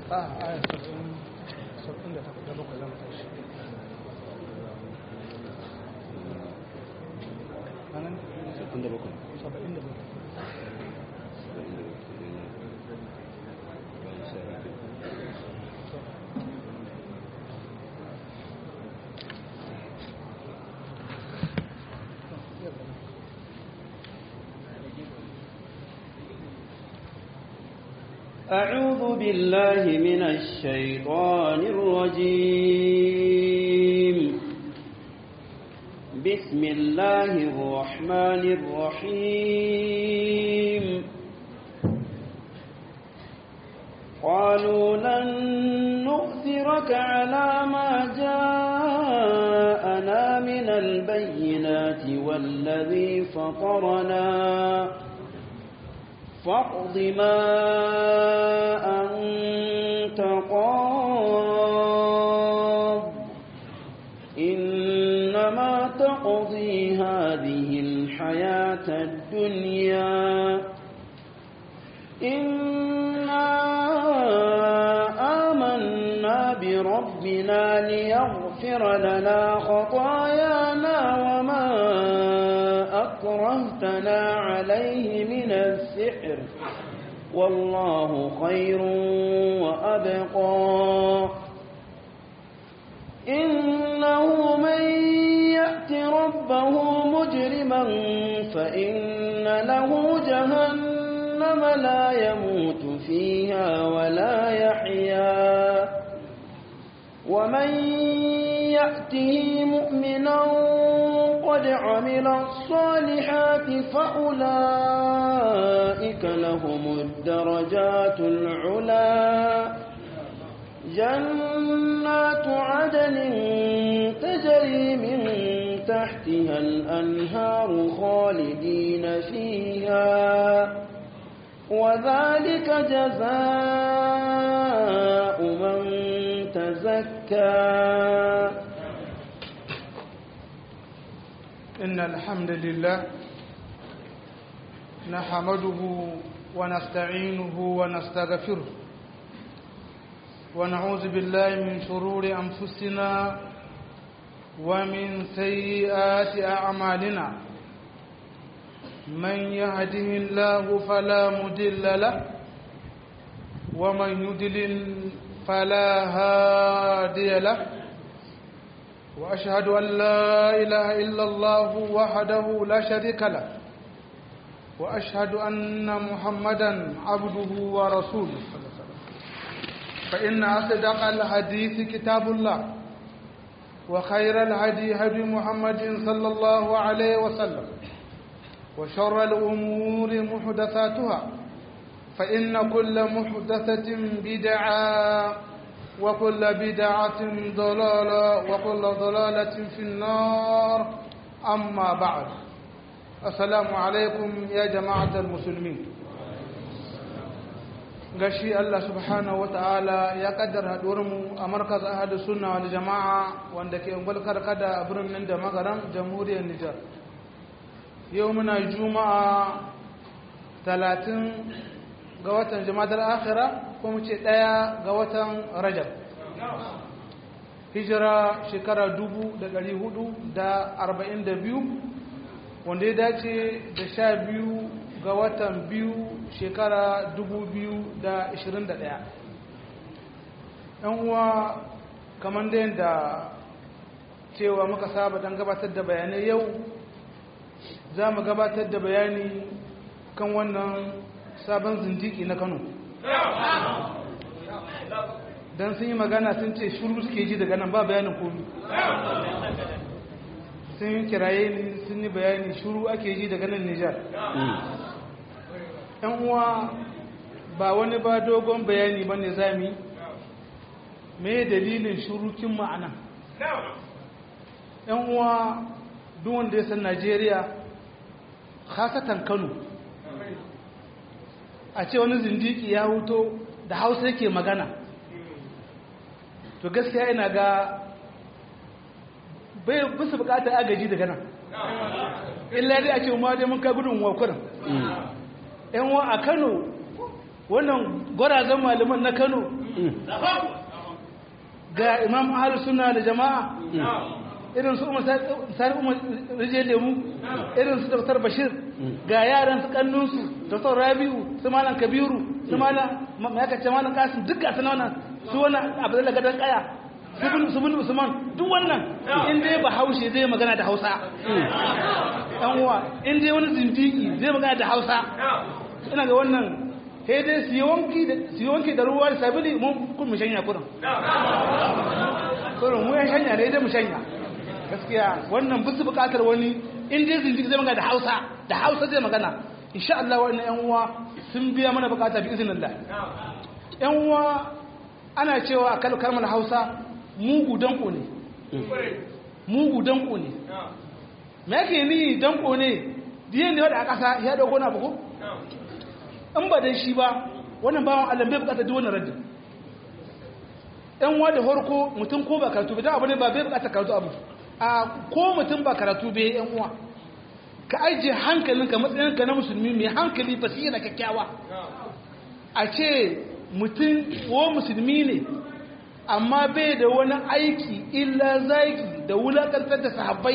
a aya saba'in saba'in da takwas da bakwai zama tashi anan saba'in da bakwai saba'in da bakwai أعوذ بالله من الشيطان الرجيم بسم الله الرحمن الرحيم قالوا لن نؤثرك على ما جاءنا من البينات والذي فطرنا فاقض ما أنت قاض إنما تقضي هذه الحياة الدنيا إنا آمنا بربنا ليغفر لنا خطايانا وما أكرهتنا عليه من السحر والله خير وأبقى إنه من يأت ربه مجرما فإن له جهنم لا يموت فيها ولا يحيا ومن يأته مؤمنا قد عمل الصالحات فأولئك لهم الدرجات العلا جنات عدن تجري من تحتها الأنهار خالدين فيها وذلك جزاء من تزكى إن الحمد لله نحمده ونستعينه ونستغفره ونعوذ بالله من شرور أنفسنا ومن سيئات أعمالنا من يهده الله فلا مدل له ومن يدلل فلا هادي له وأشهد أن لا إله إلا الله وحده لا شريك له وأشهد أن محمدا عبده ورسوله فإن أصدق الحديث كتاب الله وخير الهدي هدي محمد صلى الله عليه وسلم وشر الأمور محدثاتها فإن كل محدثة بدعة وكل بدعة ضلالة وكل ضلالة في النار أما بعد السلام عليكم يا جماعة المسلمين gashi Allah subhanahu ta'ala ya kaddara mu a markaz ahadu sunna wal jama'a wanda ke ungulkar kada a birnin da magaran jamhuriyar Nijar yau muna juma'a talatin ga watan jama'ar akhira ko mu ce ɗaya ga watan rajab hijira shekara dubu da ɗari hudu da arba'in da biyu wanda ya dace da sha biyu ga watan biyu shekara dubu biyu da ashirin da ɗaya ɗan uwa kamar da yadda cewa muka saba don gabatar da bayanai yau za mu gabatar da bayani kan wannan sabon zindiki na kano don sun yi magana sun ce shuru suke ji daga nan ba bayanin komi sun yi kiraye ni sun yi bayani shuru ake ji daga nan nijar yan uwa ba wani ba dogon bayani ba ne zami me dalilin shurukin ma'ana yan uwa duk wanda ya san najeriya khasatan kano a ce wani zindiki ya huto da hausa yake magana to gaskiya ina ga bai bisa bukatar agaji daga nan illa dai a ce ma dai mun kai gudun wakurin yan wa a kano wannan gwarazan malaman na kano ga imam ahal suna da jama'a irin su umar sani umar rijiyar lemu irin su dr bashir ga yaran su kannunsu dr rabi'u su malam kabiru su malam mayakace malam kasim duk gasu na wannan su wannan abu da gadon kaya su bin usman duk wannan in dai ba haushe zai magana da hausa yan uwa in dai wani zindiki zai magana da hausa ina ga wannan sai dai su yi wanki da ruwa da sabili mun kun mu shanya kurin kurin mu ya shanya ne dai mu shanya gaskiya wannan bisu bukatar wani in dai zindiki zai magana da hausa da hausa zai magana insha Allah wannan yan uwa sun biya mana bukata bi iznillah yan uwa ana cewa kalmar hausa mugu danko ne mugu danko ne me yake ni danko ne diyan da a ƙasa ya dauko na buku in ba dan shi ba wannan bawan Allah bai bukata duk wannan raddin ɗan wa da horko mutum ko ba karatu ba dan abu ne ba bai bukata karatu abu a ko mutum ba karatu bai yan uwa ka ajiye hankalinka matsayinka na musulmi mai hankali basira kyakkyawa a ce mutum ko musulmi ne amma bai da wani aiki illa zaki da wulakantar da sahabbai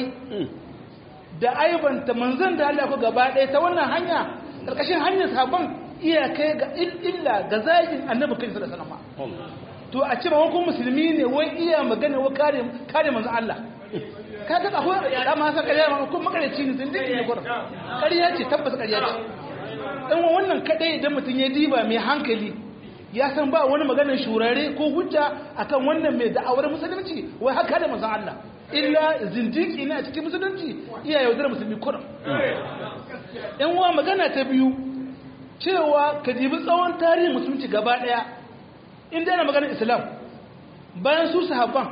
da aibanta manzan da Allah ku gaba ɗaya ta wannan hanya ƙarƙashin hanyar sahabban iya kai ga illa ga zagin annabi kai sallallahu alaihi wasallam to a ce ba wani musulmi ne wai iya magana wa kare kare manzan Allah ka ga akwai da ma sa ƙarya ma ko makareci ne sun dinki ne gurin ƙarya ce tabbas ƙarya ce dan wannan kadai idan mutum ya diba mai hankali ya san ba wani maganar shurare ko hujja akan wannan mai da'awar musulunci wai haka da manzon Allah illa zindiki ne a cikin musulunci iya yaudar musulmi kurum yan uwa magana ta biyu cewa ka jibi tsawon tarihin musulunci gaba daya inda yana maganar islam bayan su sahabban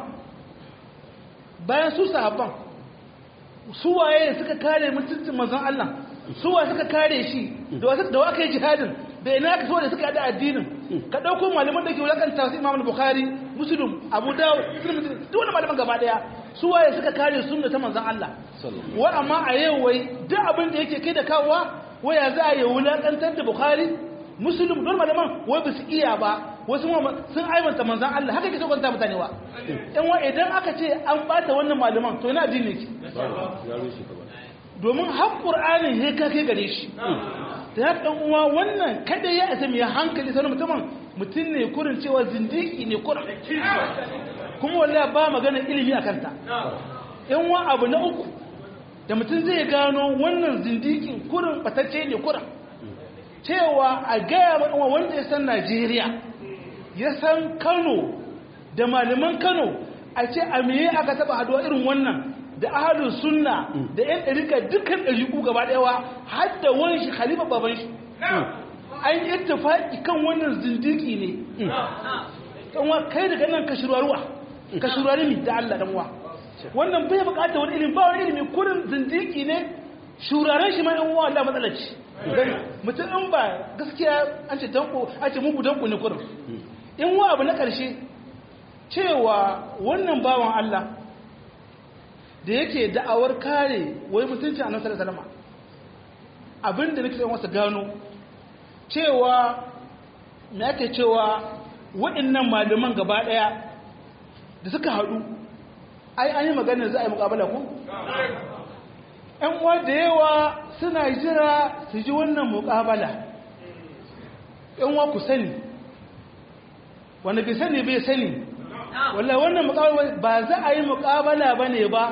bayan su sahabban su waye suka kare mutuncin manzon Allah su wa suka kare shi da wasu da waka yi jihadin da ina ka so da suka yada addinin ka dauko malaman da ke wulakanta su Imam Bukhari Muslim Abu Dawud Tirmidhi duk wani malaman gaba daya su waye suka kare sunna ta manzon Allah wa amma a yau wai duk abin da yake kai da kawowa waya za a yi wulakantar da Bukhari Muslim don malaman wai ba su iya ba wasu sun aibanta manzon Allah haka ke so kwanta mutane wa in wa idan aka ce an bata wannan malaman to ina addini ne domin har ƙur'anin ya kake gare shi da ya ɗan uwa wannan kada ya isa mai hankali sanar mutumin mutum ne kurin cewa zindiki ne kurin kuma walla ba magana ilimi a kanta yan wa abu na uku da mutum zai gano wannan zindikin kurin batacce ne kurin cewa a gaya wa wanda ya san najeriya ya san kano da malaman kano a ce a meye aka taba haduwa irin wannan da ahalin sunna da yan ɗarika dukkan ɗariku gaba ɗayawa har da wani shi khalifa baban shi an yi ittifaki kan wannan zindiki ne ɗanwa kai daga nan ka shirwaruwa ka shirwari mi da Allah ɗanwa wannan bai buƙatar wani ilimi ba wani ilimi kurin zindiki ne shuraren shi ma ɗan uwa Allah matsalar ci mutum in ba gaskiya an ce danko an ce mugu danko ne kurin in wa abu na ƙarshe cewa wannan bawan Allah da yake da'awar kare wai mutunci a nasarar salama abinda nake son wasu gano cewa me ake cewa waɗannan malaman gaba ɗaya da suka haɗu ai an yi maganar za a yi mukabala ku? ‘yan uwa da yawa suna jira su ji wannan mukabala ‘yan uwa ku sani wanda bai sani bai sani wallah wannan mukabala ba za a yi mukabala ba ne ba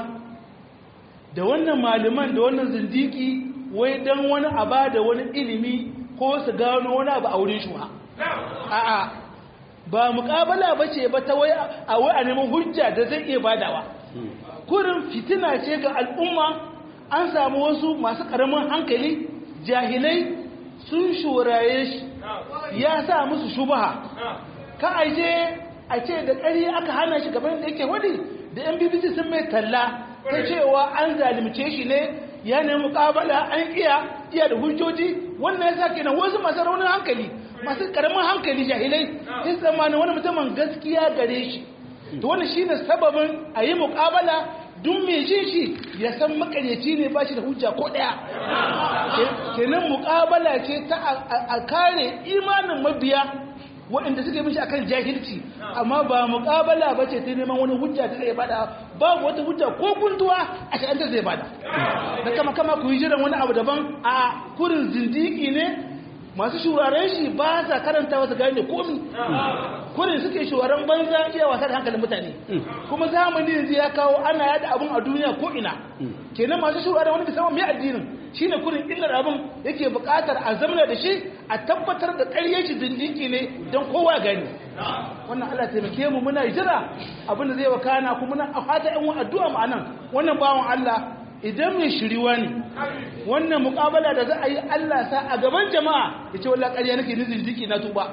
da wannan malaman da wannan zindiki wai don wani aba da wani ilimi ko su gano wani abu a wurin shuha a'a ba mukabala ba ce ba ta wai a wai a neman hujja da zai iya badawa kurin fitina ce ga al'umma an samu wasu masu karamin hankali jahilai sun shuraye shi ya sa musu shubaha ka aje a ce da ƙari aka hana shi gaban da yake wadi da yan bbc sun mai talla ta cewa an zalimce shi ne ya nemi mukabala an iya iya da hujjoji wannan ya sa kenan wasu masu raunin hankali masu karamin hankali jahilai sai tsammanin wani mutumin gaskiya gare shi to wannan shine sababin a yi mukabala duk mai jin shi ya san makaryaci ne ba shi da hujja ko ɗaya kenan muƙabala ce ta a kare imanin mabiya waɗanda suke mishi akan jahilci amma ba muƙabala ba ce ta neman wani hujja ta zai bada babu wata hujja ko gunduwa a sha'anta zai bada da kama kama ku yi jiran wani abu daban a kurin zindiki ne masu shuraren shi ba sa karanta wasu gane komi kurin suke shuraren banza iya wasa da hankalin mutane kuma zamani yanzu ya kawo ana yada abun a duniya ko ina kenan masu shuraren wani musamman mai addinin shine kurin illar abin yake buƙatar a zamana da shi a tabbatar da ƙarye shi zindiki ne don kowa gani wannan Allah taimake mu muna jira abin da zai wakana kuma muna a fata yan addu'a mu anan wannan bawan Allah idan mai shiriwa ne wannan mukabala da za a yi Allah sa a gaban jama'a ya ce wallah ƙarya nake ni zindiki na tuba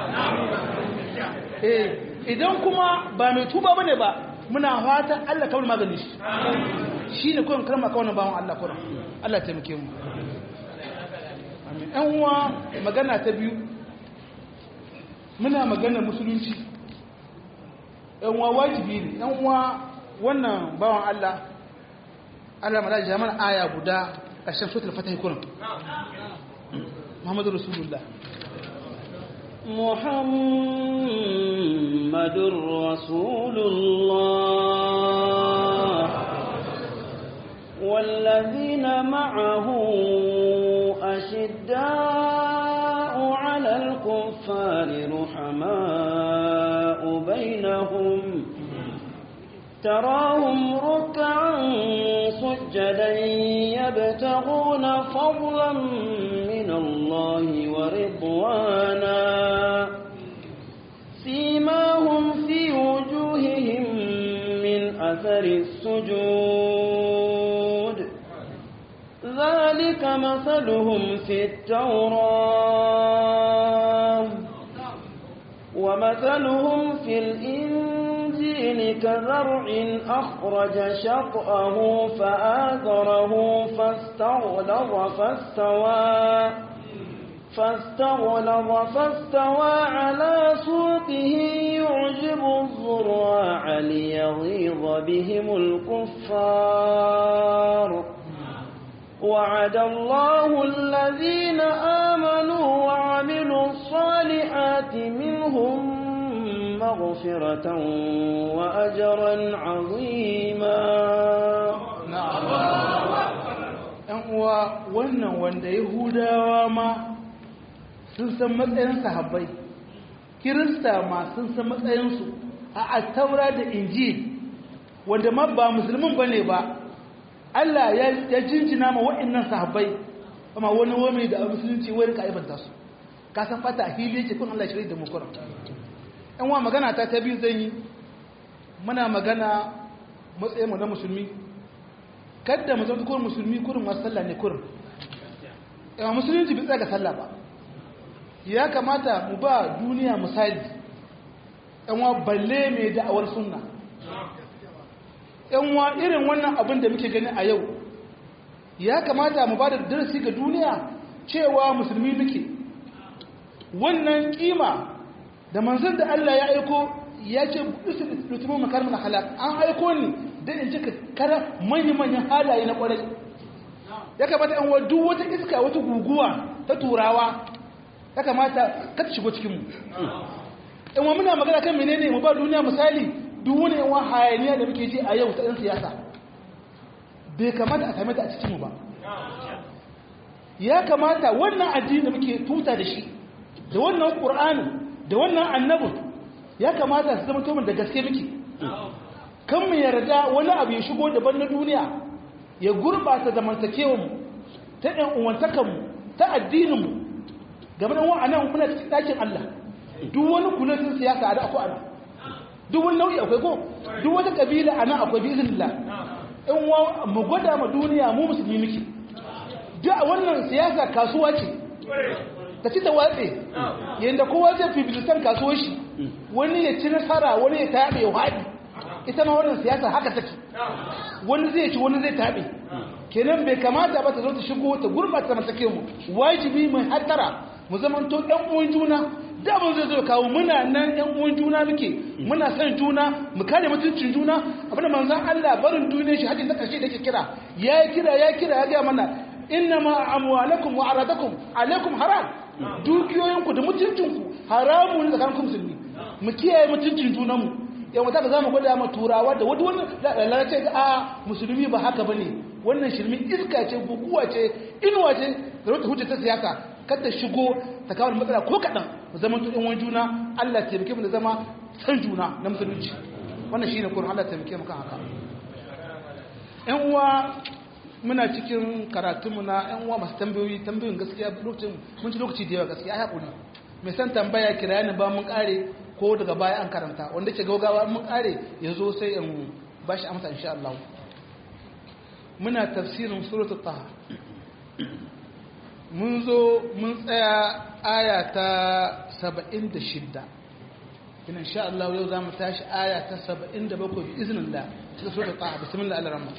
eh idan kuma ba mai tuba bane ba muna fatan Allah kawai magani shi shine kuwan kalma kawai bawan Allah kuran Allah taimake mu amin ɗan uwa magana ta biyu muna magana musulunci ɗan uwa wajibi ne ɗan uwa wannan bawan Allah Allah mala jaman aya guda ƙarshen suratul fatih kuran Muhammadu Rasulullah محمد رسول الله والذين معه أشداء على الكفار رحماء بينهم تراهم ركعا سجدا يبتغون فضلا من الله ورضوانا سيماهم في وجوههم من أثر السجود ذلك مثلهم في التوراة ومثلهم في الإنجيل كزرع أخرج شطأه فآثره فاستغلظ فاستوى فاستغلظ فاستوى على سوقه يعجب الزراع ليغيظ بهم الكفار وعد الله الذين آمنوا وعملوا الصالحات منهم مغفرة وأجرا عظيما ‘yan uwa wannan wanda yahudawa ma sun san matsayin sahabbai kirista ma sun san matsayinsu a attaura da injil wanda ma ba musulmin ba ne ba Allah ya jinjina ma waɗannan sahabbai amma wani wame da a musulunci wani ka aibanta su ka san fata a hili yake kun Allah shirya da mukuran ‘yan wa magana ta ta biyu zan yi muna magana matsayinmu na musulmi kadda mu zama kurin musulmi kurin masu sallah ne kurin yawa musulunci bai tsaya ga sallah ba ya kamata mu ba duniya misali yanwa balle mai da'awar sunna yanwa irin wannan abin da muke gani a yau ya kamata mu ba da darasi ga duniya cewa musulmi muke wannan kima da manzon da Allah ya aiko ya ce lutumin makarmin halak an aiko ni don in cika kara manya-manyan halaye na kwarai ya kamata yan duk wata iska wata guguwa ta turawa ya kamata kata shigo cikinmu yan muna magana kan menene mu ba duniya misali duk wani yan hayaniya da muke ji a yau ta yan siyasa bai kamata a same ta a cikinmu ba ya kamata wannan addini da muke tuta da shi da wannan ƙur'ani da wannan annabin ya kamata su zama tomin da gaske muke kan mu yarda wani abu ya shigo daban na duniya ya gurɓata zamantakewanmu ta ɗan uwantakanmu ta addininmu game da wa'anan muna cikin ɗakin Allah duk wani kulotin siyasa a da akwai ana duk wani nau'i akwai ko duk wata ƙabila a nan akwai bizinillah in wa mu gwada ma duniya mu musulmi muke duk wannan siyasa kasuwa ce ta ci ta watse yadda kowa zai fi bilisan kasuwar shi wani ya ci nasara wani ya taɓe ya haɗi ita ma wannan siyasa haka take wani zai ci wani zai taɓe kenan bai kamata ba ta zo ta shigo ta gurɓata mata mu wajibi mai hattara mu zamanto ɗan uwan juna da abin zai zo kawo muna nan yan uwan juna muke muna son juna mu kare mutuncin juna abinda manzon Allah barin duniyar shi hadin na karshe da yake kira ya kira ya kira ya ga mana inna ma amwalakum wa aradakum alaikum haram dukiyoyinku da mutuncinku haramu ne tsakanin musulmi mu kiyaye mutuncin junanmu yau ta za mu gwada ma turawa da wani wani lalace ga a musulmi ba haka bane wannan shirmin iska ce guguwa ce inuwa ce da wata hujja ta siyasa kada shigo ta kawo matsala ko kaɗan mu zama tu wani juna Allah ya taimake mu da zama san juna na musulunci wannan shine kurin Allah ya taimake mu kan haka ƴan uwa muna cikin karatunmu na ƴan uwa masu tambayoyi tambayoyin gaskiya lokacin mun ci lokaci da yawa gaskiya ai hakuri mai san tambaya kira ni ba mun kare ko daga baya an karanta wanda ke gaugawa mun kare ya zo sai in ba shi amsa insha Allah muna tafsirin suratul taha mun zo mun tsaya aya ta 76 ina insha Allah yau zamu tashi aya ta 77 bi iznillah cikin suratul taha bismillah ar-rahman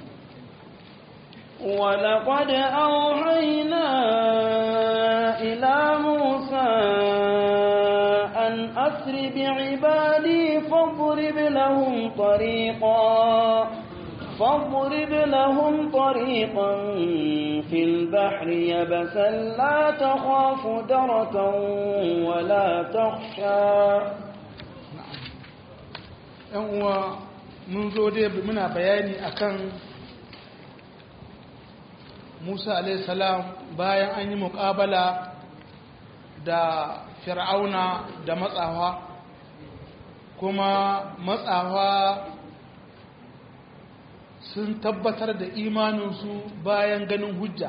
ولقد أوحينا إلى موسى أن أسر بعبادي فاضرب لهم طريقا فاضرب لهم طريقا في البحر يبسا لا تخاف دركا ولا تخشى uwa mun zo dai muna bayani akan Musa salam bayan an yi muƙabala da fir'auna da matsawa kuma matsawa sun tabbatar da imaninsu bayan ganin hujja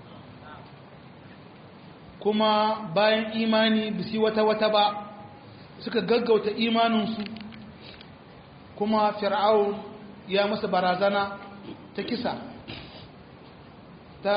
kuma bayan imani bisi wata-wata ba suka gaggauta imaninsu kuma fir'aun ya masa barazana ta kisa ta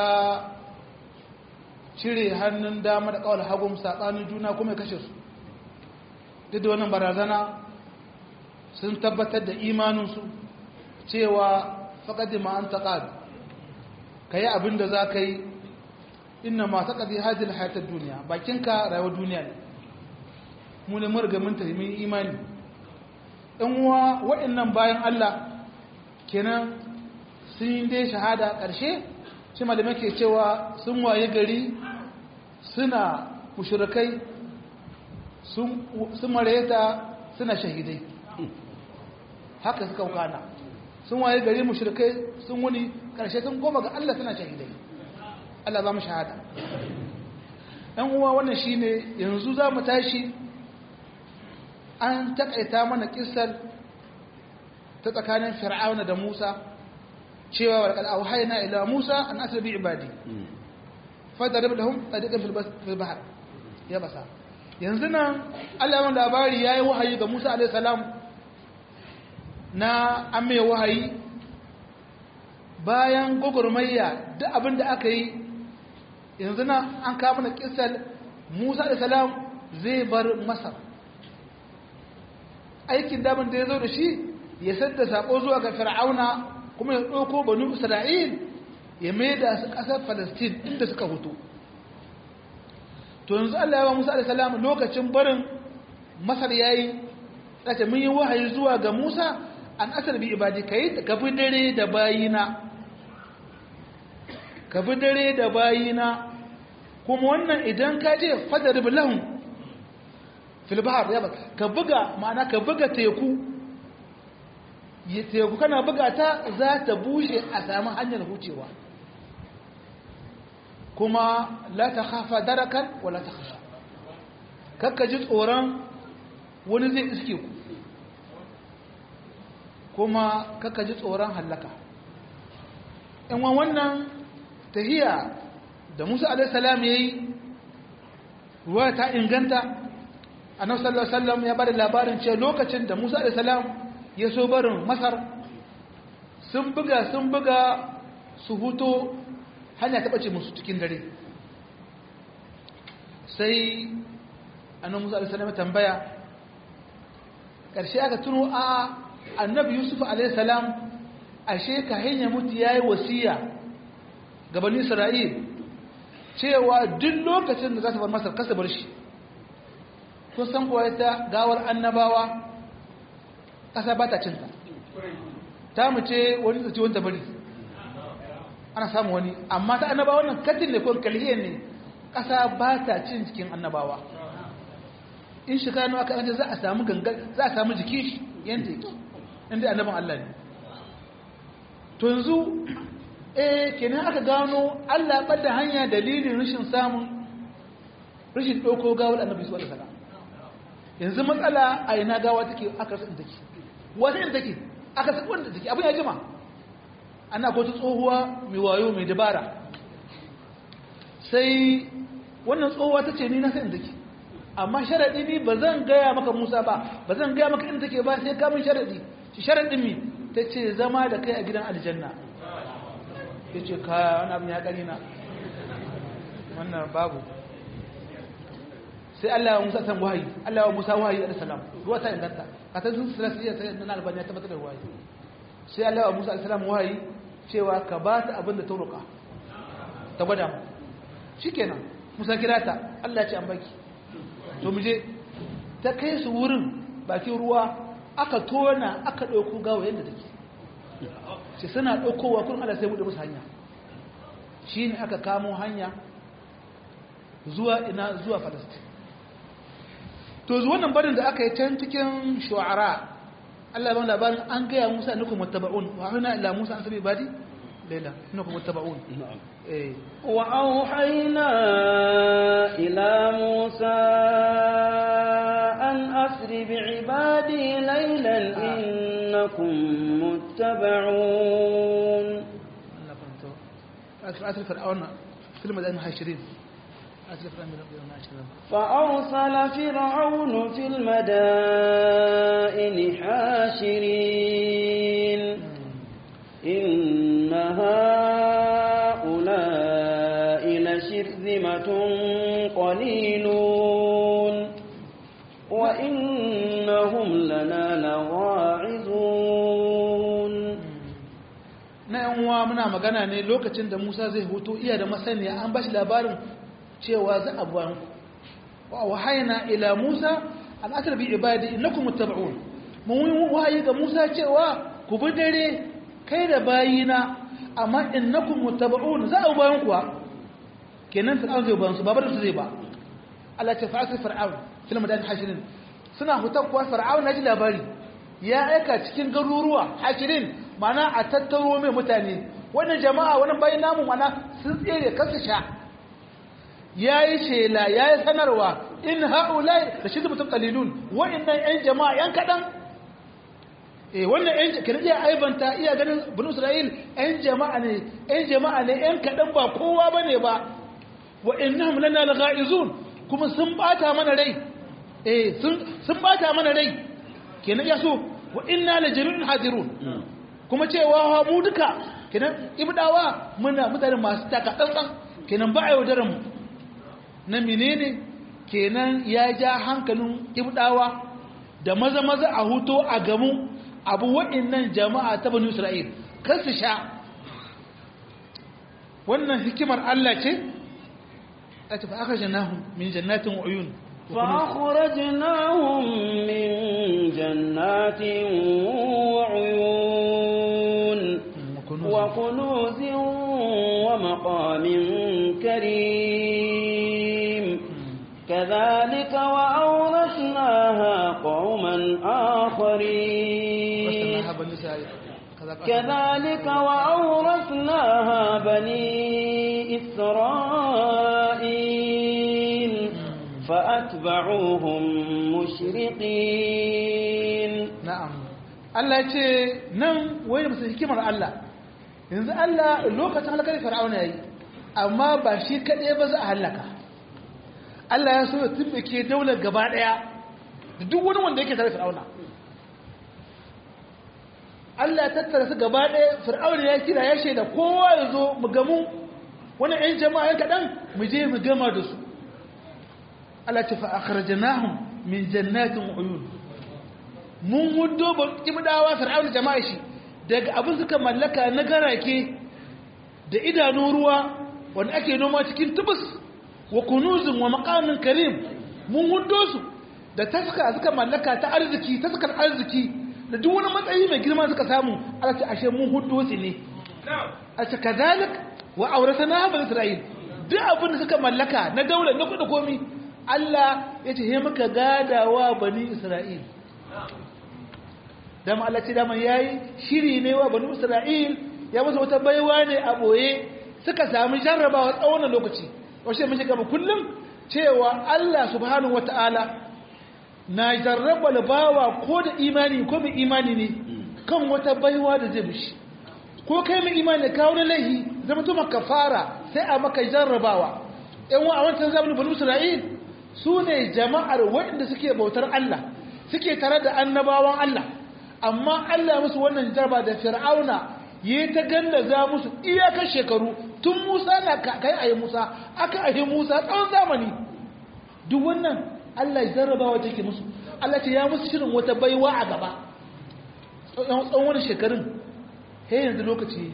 cire hannun dama da kawal hagun saɓanin juna kuma ya kashe su duk da wannan barazana sun tabbatar da imaninsu cewa faƙaɗi ma'an taƙad ka yi abin da za ka yi ina ma taƙaɗi hajjil hayatar duniya bakinka rayuwar duniya ne mu ne murga mun tafi imani ɗan uwa waɗannan bayan allah kenan sun yi dai shahada ƙarshe shi malamai ke cewa sun waye gari suna mushrikai sun mareta suna shahidai haka suka kana sun waye gari mushrikai sun wuni karshe sun goma ga Allah suna shahidai Allah za mu shahada ɗan uwa wannan shine yanzu za mu tashi an takaita mana kisar ta tsakanin fir'auna da musa cewa wa laqad awhayna ila Musa an asri bi ibadi fadarib lahum tariqan fil bahr ya basa yanzu nan Allah ya labari yayi wahayi ga Musa alayhi salam na amme wahayi bayan gogurmayya duk abin da aka yi yanzu nan an kawo mana kissar Musa alayhi salam zai bar Masar aikin damin da ya zo da shi ya sadda sako zuwa ga fir'auna kuma ya ɗauko banu isra'il ya maida su ƙasar falastin inda suka hutu to yanzu allah ya wa musa alisalam lokacin barin masar ya yi tsace mun yi wahayi zuwa ga musa an asar bi ibadi ka yi ka bi dare da bayina ka bi dare da bayina kuma wannan idan ka je fadar bilahun filbahar ya ba ka buga ma'ana ka buga teku teku kana buga ta za ta bushe a sami hanyar hucewa kuma la ta hafa darakan wala ta hasha kakka ji tsoron wani zai iske ku kuma kakka ji tsoron hallaka in wa wannan tahiya da musa alaihissalam ya yi ruwa ta inganta annabi sallallahu alaihi wasallam ya bada labarin cewa lokacin da musa alaihissalam ya so barin masar sun buga sun buga su huto hanya ta ɓace musu cikin dare sai annan musa alisalam tambaya ƙarshe aka tuno a annabi yusuf alaihissalam ashe ka hanya mutu ya yi wasiya gabanin isra'il cewa duk lokacin da za su bar masar kasa bar shi kun san kuwa ita gawar annabawa ƙasa ba ta cinta ta mu ce wani tsaci wanda bari ana samu wani amma ta annabawa nan katin ne ko kalhiyar ne ƙasa ba ta cin jikin annabawa in shi kanu aka yanzu za a samu gangan za a samu jiki shi yadda yake inda annaban Allah ne to yanzu eh kenan aka gano Allah ɓadda hanya dalilin rashin samun rashin ɗauko gawar annabi su wadda sana yanzu matsala a ina gawa take aka rasa take wata yin take aka rasa wanda take abin ya jima ana ko ta tsohuwa mai wayo mai dabara sai wannan tsohuwa ta ce ni na san take amma sharaɗi ni ba zan gaya maka musa ba ba zan gaya maka inda take ba sai kamun sharaɗi shi sharaɗin mi ta ce zama da kai a gidan aljanna ya ce kaya wani abin ya ƙari na wannan babu sai Allah ya Musa san wahayi Allah ya Musa wahayi alaihi salam ruwa ta inganta ka ta sun silasiya ta nan albani ya tabbatar da wahayi sai Allah ya Musa alaihi salam wahayi cewa ka ba ta abin da ta roƙa ta gwada mu shikenan Musa kira ta Allah ya ce an baki to mu je ta kai su wurin bakin ruwa aka tona aka ɗauko gawa yadda take sai suna ɗaukowa kun Allah sai buɗe musu hanya shine aka kamo hanya zuwa ina zuwa Falastin to zuwa wannan barin da aka yi can cikin shu'ara Allah ya ba labarin an gaya Musa annakum muttaba'un wa hana ila Musa an sabi badi laila annakum muttaba'un eh wa auhayna ila Musa an asri bi ibadi laylan innakum muttaba'un Allah fanto asr fir'auna fil madan hashirin فأرسل فرعون في المدائن حاشرين إن هؤلاء لشرذمة قليلون وإنهم لنا لواعظون na yan uwa muna magana ne lokacin da Musa zai hutu iya da masaniya an bashi labarin cewa za a buwan wa wahayna ila Musa an asr bi ibadi innakum muttaba'un mun wahayi ga Musa cewa ku bi dare kai da bayina amma innakum muttaba'un za a bayan kuwa kenan fir'aun zai bayan su babar su zai ba Allah ce fa'asir fir'aun fil madan hashirin suna hutar kuwa fir'aun na ji labari ya aika cikin garuruwa hashirin mana a tattaro mai mutane wannan jama'a wannan bayan namu mana sun tsere kansu sha ya yi shela ya yi sanarwa in ha'ulai da shi mutum kalilun wa'innan 'yan jama'a 'yan kaɗan eh wannan 'yan kira iya aibanta iya ganin bin isra'il 'yan jama'a ne 'yan jama'a ne 'yan kaɗan ba kowa ba ne ba wa'innan lana laga'izun kuma sun bata mana rai eh sun bata mana rai kenan ya so wa'inna la jami'in hadirun kuma cewa mu duka kenan ibdawa muna mutane masu taka tsantsan kenan ba a yaudarar mu na menene kenan ya ja hankalin ibdawa da maza maza a huto a gamu abu waɗannan jama'a ta bani isra'il kan su sha wannan hikimar Allah ce a tafi aka janahun min jannatin uyun فأخرجناهم من جنات وعيون وكنوز ومقام كريم كذلك وأورثناها قوما آخرين كذلك وأورثناها بني إسرائيل فأتبعوهم مشرقين na'am Allah ya ce nan wai da musu hikimar Allah yanzu Allah lokacin halakar fir'auna yayi amma ba shi kaɗai ba za a halaka Allah ya so ya tumbake daular gaba ɗaya da duk wani wanda yake tare fir'auna Allah ya tattara su gaba ɗaya fir'auna ya kira ya shaida kowa ya zo mu gamu wani ‘yan jama'a yan kaɗan mu je mu gama da su Allah ce fa akhrajnahum min jannatin uyun mun hudo ba ibdawa fir'auna jama'a shi daga abin suka mallaka na garake da idanun ruwa wanda ake noma cikin tubus wa kunuzin wa maqamin karim mun hudo su da taska suka mallaka ta arziki taskar arziki da duk wani matsayi mai girma suka samu Allah ce ashe mun hudu su ne a ce kazalik wa auratana bani isra'il duk abin da suka mallaka na daula na kuɗi komi Allah ya ce he muka gadawa bani isra'il dama Allah ce dama yayi shiri ne wa bani isra'il ya musu wata baiwa ne a boye suka sami jarrabawa tsawon lokaci wace mun shiga kullum cewa Allah subhanahu wataala na jarraba bawa ko da imani ko mai imani ne kan wata baiwa da zai bishi ko kai mai imani ka wani laihi zama tuma kafara sai a maka jarrabawa yan wa a wancan zamanin bani isra'il su ne jama'ar waɗanda suke bautar Allah suke tare da annabawan Allah amma Allah musu wannan jarba da fir'auna yi ta gallaza musu iyakar shekaru tun musa na kai ayi musa aka ayi musa tsawon zamani duk wannan Allah ya jarrabawa take musu Allah ce ya musu shirin wata baiwa a gaba tsawon wani shekarun he yanzu lokaci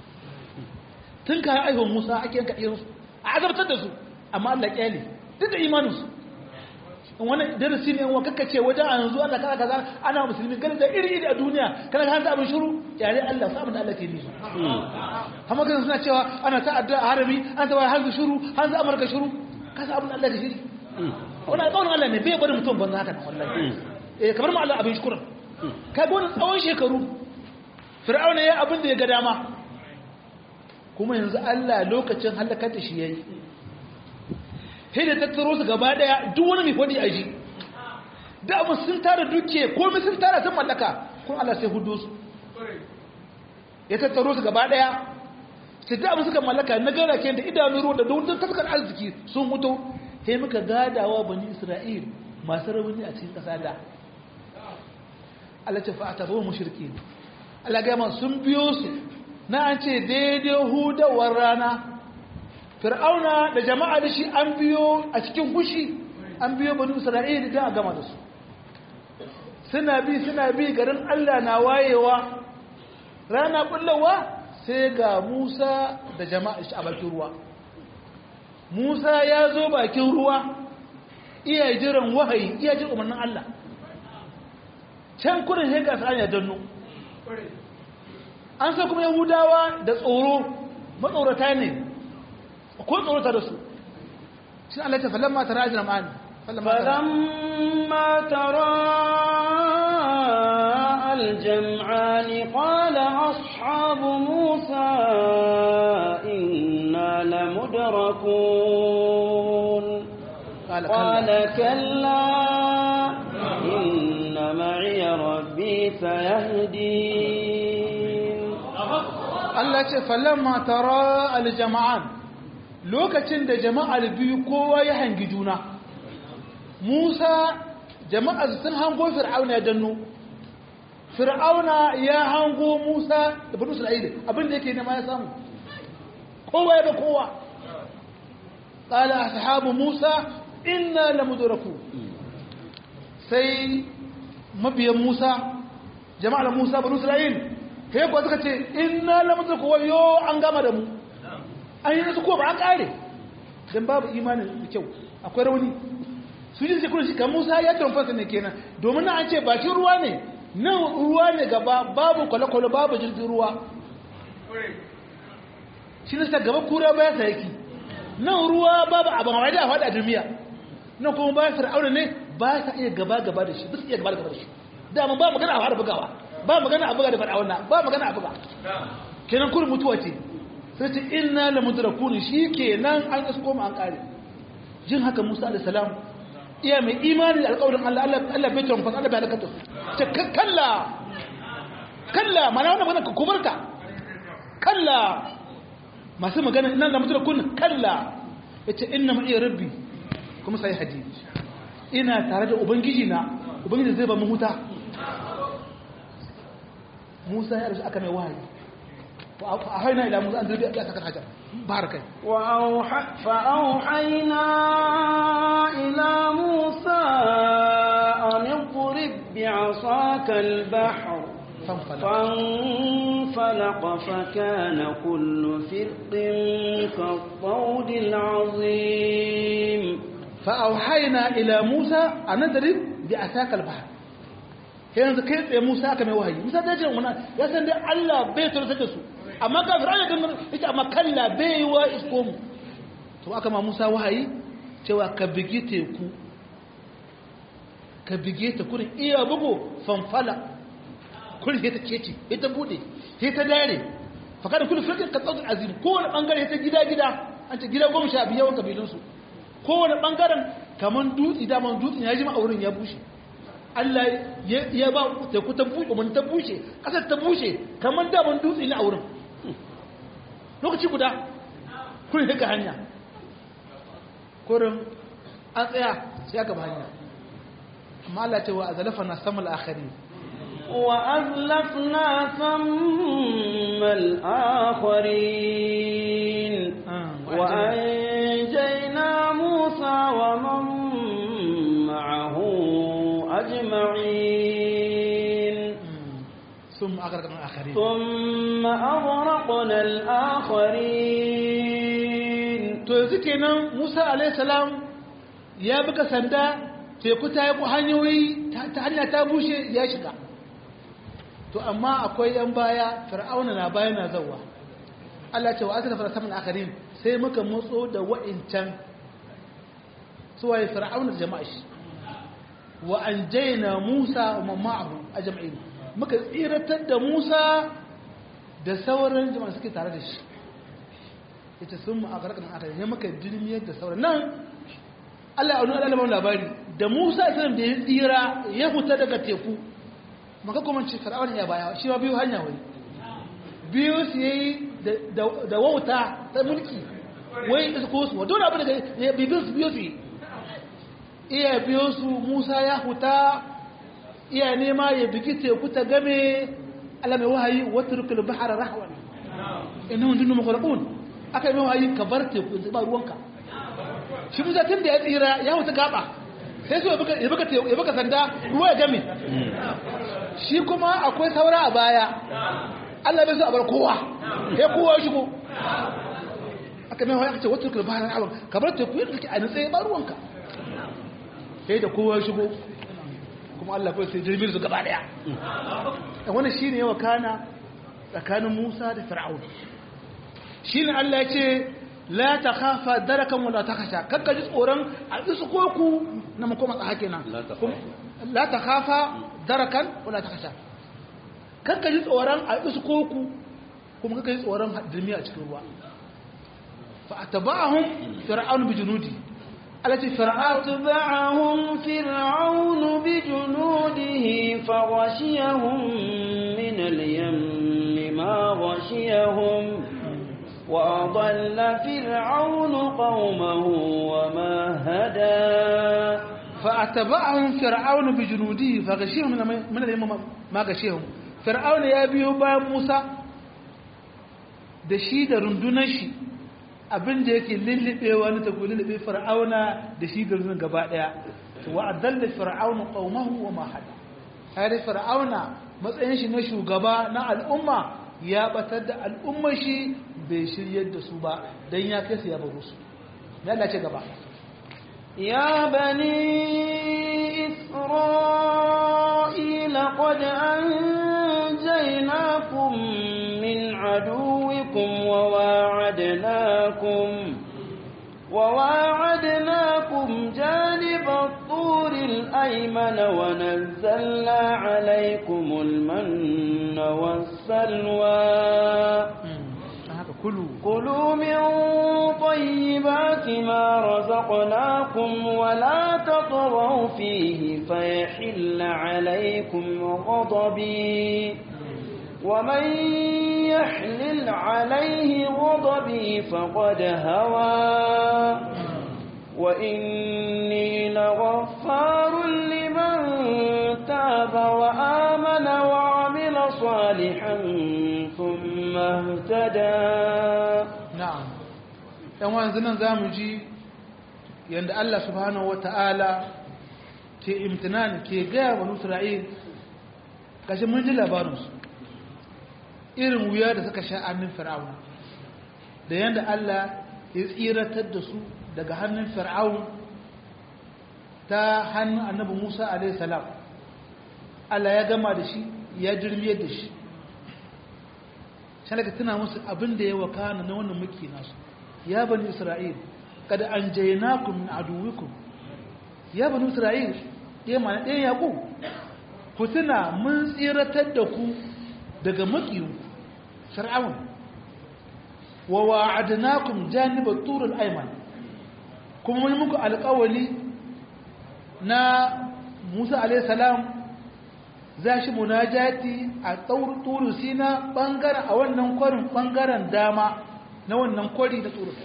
tun kayan aihuwar musa ake yanka irinsu a azabtar da su amma Allah kyale duk da imaninsu in wani darasi ne wa kakka ce wajen a yanzu Allah kaza kaza ana musulmi ganin da iri iri a duniya kana ka abin shiru yare Allah sa abin da Allah ke nisu amma kan suna cewa ana ta addu'a a harami an ta hanzu shiru hanzu amurka shiru ka sa abin da Allah ke shiri wannan tsawon Allah ne bai bari mutum banza haka wallahi eh kamar ma Allah abin shukuran ka ga wannan tsawon shekaru fir'auna ya abin da ya ga dama kuma yanzu Allah lokacin halakar da shi yayi sai da tattaro su gaba daya duk wani mai fadi a ji da abu sun tara duke komai sun tara sun mallaka kuma Allah sai hudu su ya tattaro su gaba daya sai da abu suka mallaka na gara ke da idanu ruwa da dukkan tafkar arziki sun hutu sai muka gadawa bani Isra'il masu rauni a cikin kasa da Allah ta fa'ata ba mushriki Allah ga sun biyo su na an ce daidai hudawar rana fir'auna da jama'a da shi an biyo a cikin fushi an biyo bani isra'ila da a gama da su suna bi suna bi garin allah na wayewa rana bullawa sai ga musa da jama'a shi a bakin ruwa musa ya zo bakin ruwa iya jiran wahayi iya jin umarnin allah can kudin hega su hanyar danno an sa kuma yahudawa da tsoro matsorata ne ko tsorata da su shi Allah ta falamma tara ajra ma'ani falamma tara الجمعان قال أصحاب موسى إنا لمدركون قال قال كلا إن معي ربي سيهدين Allah ce falamma tara aljama'an lokacin da jama'ar biyu kowa ya hangi juna Musa jama'ar sun hango Fir'auna ya danno Fir'auna ya hango Musa da Bani Isra'ila abinda yake nema ya samu kowa ya ga kowa qala ashabu Musa inna lamudraku sai mabiyan Musa jama'ar Musa Bani Isra'ila sai kuwa suka ce inna lamudraku wayo an gama da mu an yi nasu ko ba an kare don babu imanin da kyau akwai rauni su ji sekurin shi kan musa ya tamfasa ne kenan domin an ce bakin ruwa ne nan ruwa ne gaba babu kwale-kwale babu jirgin ruwa shi ne gaba kura baya sa yake nan ruwa babu abin hawa da a faɗa duniya nan kuma bayan fir'auna ne ba sa iya gaba-gaba da shi ba su iya gaba-gaba da shi dama ba magana a fara bugawa ba magana a buga da fir'auna ba magana a buga kenan kurin mutuwa ce sai ce inna la mudrakun shikenan an isko mu an kare jin haka Musa alayhi salam iya mai imani da alƙawarin Allah Allah Allah bai tawon fasa Allah bai halaka ce kalla kalla mana wannan magana kubarta kalla masu magana inna la mudrakun kalla yace inna ma'i rabbi kuma sai hadi ina tare da ubangiji na ubangiji zai ba mu huta Musa ya rasu aka mai wahayi فأوحينا إلى موسى أن تلقي بأسك الحجر بارك وأوحى فأوحينا إلى موسى أن اضرب بعصاك البحر فانفلق فانفلق فكان كل فرق كالطود العظيم فأوحينا إلى موسى أن نضرب bi asakal bahr yanzu kai tsaye Musa aka mai wahayi Musa ta ce wannan ya san dai Allah bai tursa da su amma ka fir'auna kan yace amma kalla bai wa isko mu to aka ma Musa wahayi cewa ka bigi teku ka bige ta kurin iya bugu fanfala kurin sai ta kece sai ta bude sai ta dare faka da kullum firkin katsau azim kowane bangare ta gida gida an ce gida goma sha biyu yawan kabilunsu kowane bangaren kamar dutse daman dutsen ya ji ma'aurin ya bushe Allah ya ba teku ta bushe mun ta bushe kasar ta bushe kamar daman dutse na auren lokaci guda kurin haka hanya kurin an tsaya sai aka ba hanya amma Allah ce wa azalafa na samal akhari وأزلفنا ثم الآخرين وأنجينا موسى ومن معه أجمعين ثم أغرقنا الآخرين ثم أغرقنا الآخرين to yanzu kenan Musa alayhi salam ya buga sanda teku ta yi hanyoyi ta hanya ta bushe ya shiga to amma akwai yan baya fir'auna na baya na zawa Allah ce wa asala fara saman akarin sai muka motso da wa'incan suwaye fir'auna da jama'a shi wa anjayna Musa wa ma'ahu ajma'in muka tsiratar da Musa da sauran jama'a suke tare da shi ita sun mu akarkan akarin ne muka dirmiyar da sauran nan Allah ya nuna Allah labari da Musa sallam da ya tsira ya fita daga teku maka kuma ce fir'aun ya baya shi ma biyu hanya wai biyu su yi da wauta ta mulki wai su ko su wato abu daga ya biyu su biyu su yi iya biyu su Musa ya huta iya nema ya bigi teku ta game Allah mai wahayi watrukul bahra rahwan innahum dunnu mughraqun aka yi mai wahayi ka bar teku ba ruwanka shi Musa tun da ya tsira ya huta gaba sai su ya baka sanda ruwa ya game shi kuma akwai saura a baya Allah bai so a bar kowa sai kowa shigo aka mai aka ce wata tukul bayan awon ka bar teku yadda kake a nutse ba ruwanka sai da kowa shigo kuma Allah bai sai jirgin su gaba daya wannan shine yawa kana tsakanin Musa da Fir'aun shine Allah ya ce la ta khafa darakan wala ta khasha kakka ji tsoron a isu koku na makoma tsaka kenan la ta khafa darakan wala ta khasha kakka ji tsoron a isu koku kuma kakka ji tsoron dirmi a cikin ruwa fa atba'ahum fir'aun bi junudi alati fir'aun atba'ahum fir'aun bi junudihi fa ghashiyahum min al-yammi ma ghashiyahum وأضل فرعون قومه وما هدى فأتبعهم فرعون بجنوده فغشيهم من اليم ما غشيهم فرعون يا بيو با موسى da shi da rundunar shi abin da yake lullubewa ne ta ku lullube fir'auna da shi da rundunar gaba daya wa adalla fir'auna qaumahu wa ma hada har fir'auna matsayin shi na shugaba na al'umma ya batar da al'ummar shi bai shiryar da su ba don ya kai su ya baro su ya dace gaba ya bani isra'ila qad anjaynakum min aduwikum wa wa'adnakum وواعدناكم جانب الطور الأيمن ونزلنا عليكم المن والسلوى كلوا كلوا من طيبات ما رزقناكم ولا تطغوا فيه فيحل عليكم غضبي ومن يحلل عليه غضبي فقد هوى وإني لغفار لمن تاب وآمن وعمل صالحا ثم اهتدى na'am yan wanzu nan za mu ji yadda Allah subhanahu wa ta'ala ke imtinan ke gaya wa Isra'il kashe mun ji labarinsu irin wuya da suka sha hannun fir'aun da yadda Allah ya tsiratar da su daga hannun fir'aun ta ta hannun annabi Musa alaihi salam Allah ya gama da shi ya jirmiyar da shi shalaka tuna musu abin da ya wakana na wannan muke nasu ya bani isra'il kada an jainakum min aduwikum ya bani isra'il ɗaya mana ɗaya yaƙo ku tuna mun tsiratar da ku daga makiyu fir'aun wa wa'adnakum janibat turul ayman kuma mun muku alƙawali na Musa alayhi salam za shi munajati a turu sina bangaren a wannan kwarin bangaren dama na wannan kwari da turu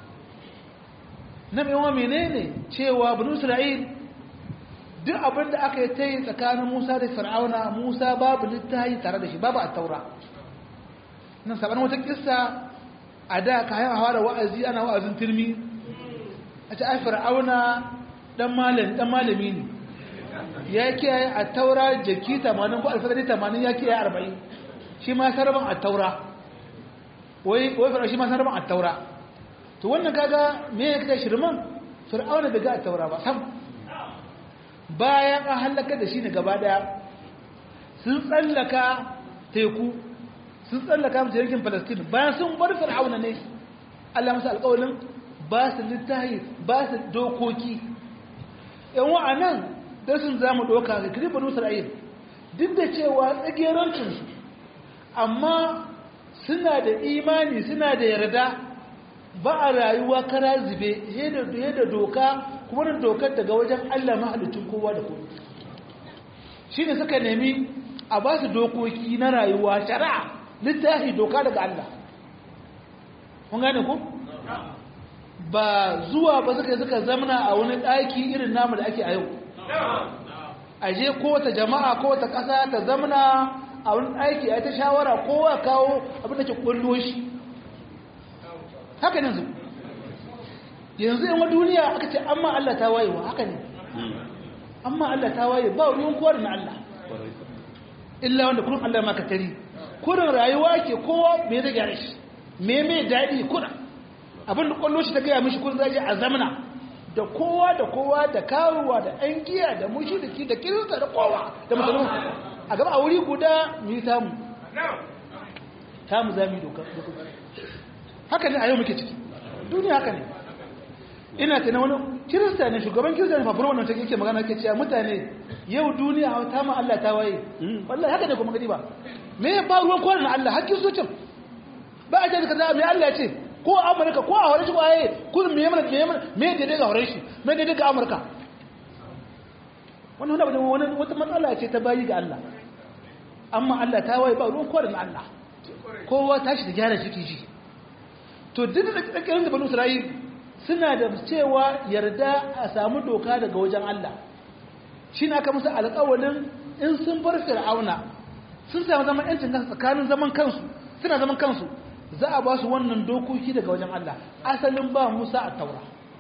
na mewa menene cewa banu isra'il duk abin da aka yi ta yi tsakanin musa da fir'auna musa babu littahi tare da shi babu a taura nan saban wata kissa a da ka haifa hawa da wa'azi ana wa'azin turmi a ce ai fir'auna dan malami ne ya kiyaye a taura jaki 80 ko alfadari 80 ya kiyaye 40 shi ma sarban a taura wai wai fara shi ma sarban a taura to wannan kaga me ya kaga shirman fir'auna bai ga a taura ba sam bayan an halaka da shi ne gaba daya sun tsallaka teku sun tsallaka mace yankin palestine bayan sun bar fir'auna ne allah musu alƙawalin ba su littahi ba su dokoki yan wa'anan da sun za mu ɗauka ga kirifin isra'il duk da cewa tsagerancinsu amma suna da imani suna da yarda ba a rayuwa kara zube da doka kuma da dokar daga wajen allah mahalicin kowa da kowa shi ne suka nemi a ba su dokoki na rayuwa shari'a littafi doka daga allah kun gane ku? ba zuwa ba suka suka zamana a wani ɗaki irin namu da ake a yau a je kowace jama'a kowace ƙasa ta zamana a wani ɗaki a ta shawara kowa kawo abin da ke ƙullo shi haka yanzu yanzu yan duniya aka ce amma Allah ta wayewa haka ne amma Allah ta waye ba ruwan kowa na Allah illa wanda kurin Allah maka tari kurin rayuwa ke kowa me zai gyara shi me mai daɗi kurin abin da kwallo shi ta gaya mishi kun zaje a zamana da kowa da kowa da karuwa da ɗan giya da mushiriki da kirista da kowa da musulmi a gaba a wuri guda mu yi tamu tamu za mu yi doka haka ne a yau muke ciki duniya haka ne ina ta na wani kirista ne shugaban kirista ne fafura wannan take yake magana ke cewa mutane yau duniya a ta ma Allah ta waye wallahi haka ne kuma gadi ba me ya ba ruwan kwanan Allah hakkin zuciyar ba a jaka za a mai Allah ce ko amurka ko a horashi waye kudin me yamma me yamma me daidai ga horashi me daidai ga amurka wannan wani wani wata matsala ce ta bayi ga Allah amma Allah ta waye ba ruwan kwarin Allah kowa tashi da gyara shi ji to duk da kakkirin da banu Isra'il suna da cewa yarda a samu doka daga wajen Allah shi na aka musu alƙawalin in sun bar fir'auna sun samu zaman yancin kansu tsakanin zaman kansu suna zaman kansu za a ba su wannan dokoki daga wajen Allah asalin ba Musa a taura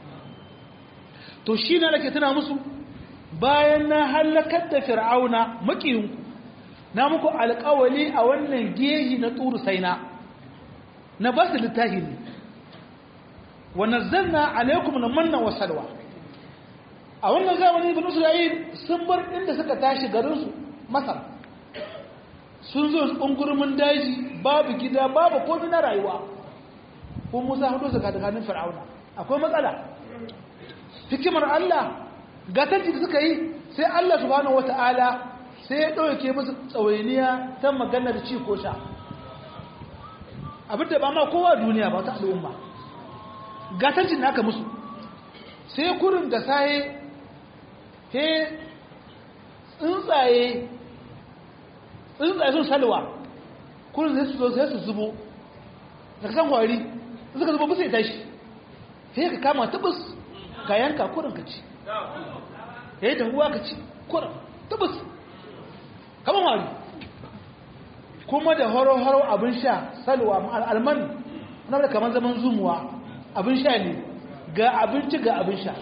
to shi na nake tuna musu bayan na halakar da fir'auna makiyinku na muku alƙawali a wannan gehi na turu saina na ba su littafi ne wa nazzalna alaikum na manna wa salwa a wannan zamani ibn isra'il sun bar inda suka tashi garinsu masar sun zo ungurmin daji babu gida babu komai na rayuwa ko musa hudu su kadakanin fir'auna akwai matsala hikimar allah gatanci da suka yi sai allah subhanahu wata'ala sai ya ɗauke musu tsawainiya ta maganar ci ko sha abinda ba ma kowa duniya ba ta al'umma gatancin da aka musu sai kurin da saye he tsuntsaye tsuntsaye sun salwa kurin sai su zo sai su zubo da kasan kwari suka zubo bisa ya tashi sai ka kama tabus ka yanka kurin ka ci ya yi tahuwa ka ci kurin tabus kama wari kuma da horo-horo abin sha salwa alman na da kamar zaman zumuwa abin sha ne ga abinci ga abin sha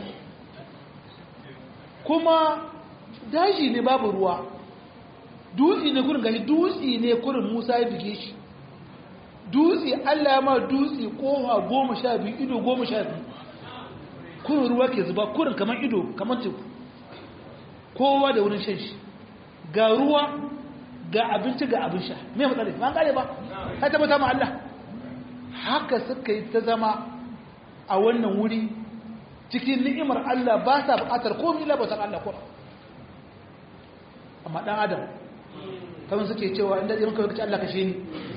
kuma daji ne babu ruwa dutse ne kurin gashi dutse ne kurin musa ya bige shi dutse allah ma dutse kowa goma sha biyu ido goma sha biyu kurin ruwa ke zuba kurin kamar ido kamar teku kowa da wurin shan shi ga ruwa ga abinci ga abin sha me matsala ba an kare ba ka tabbata ma Allah haka suka yi ta zama a wannan wuri cikin ni'imar Allah ba sa buƙatar komai illa bautar Allah ko amma dan adam kamar suke cewa inda zai maka kace Allah kashe ni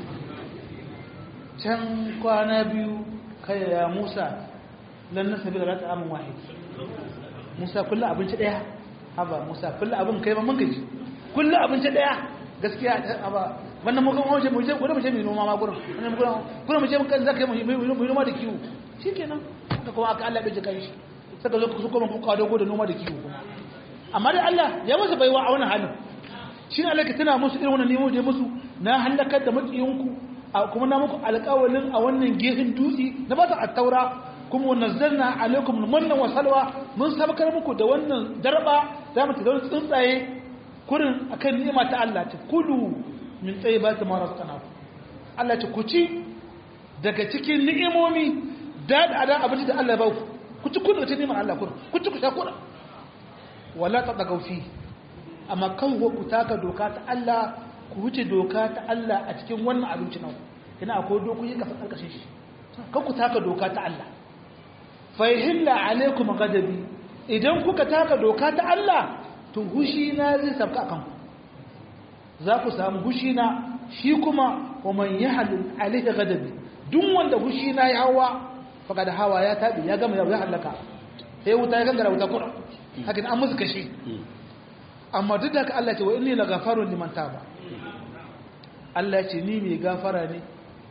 can kwana biyu kai ya Musa lan nasabi da rata amin wahid Musa kullu abinci daya haba Musa kullu abin kai ma mun gaji kullu abinci daya gaskiya haba wannan mu kuma mu je gurin mu je mu noma ma gurin wannan mu gurin gurin mu je mun kan zaka mu noma da kiwo shikenan haka kuma aka Allah bai ji kai shi saka zo su kuma ku kawo dogo da noma da kiwo kuma amma dai Allah ya musu baiwa a wannan halin shi ne Allah ka tana musu irin wannan nemo da musu na halakar da matsiyinku kuma na muku alƙawalin a wannan gefen dutse na ba ta attaura kuma nazzalna alaikum manna wa salwa mun sabakar muku da wannan darba za mu tada tsuntsaye kurin akan ni'ima ta Allah ta kulu min tayyibati ma razaqnakum Allah ta kuci daga cikin ni'imomi da da abinci da Allah ya ba ku ku ci kudu ta ni'imar Allah kurin ku ci ku sha kurin wala ta daga fi amma kan ku taka doka ta Allah ku wuce doka ta Allah a cikin wannan abinci nan kina akwai dokoki ka san karkashin shi kan ku taka doka ta Allah fa yahilla alaikum ghadabi idan kuka taka doka ta Allah to hushi na zai sabka akan ku za ku samu hushi na shi kuma wa man yahlul alaihi ghadabi duk wanda hushi na ya hawa faqad hawa ya tabi ya gama ya halaka sai wuta ya gangara wuta kura hakan an musu kashi amma duk da haka Allah ce wa inni lagafarun liman taba Allah ce ni mai gafara ne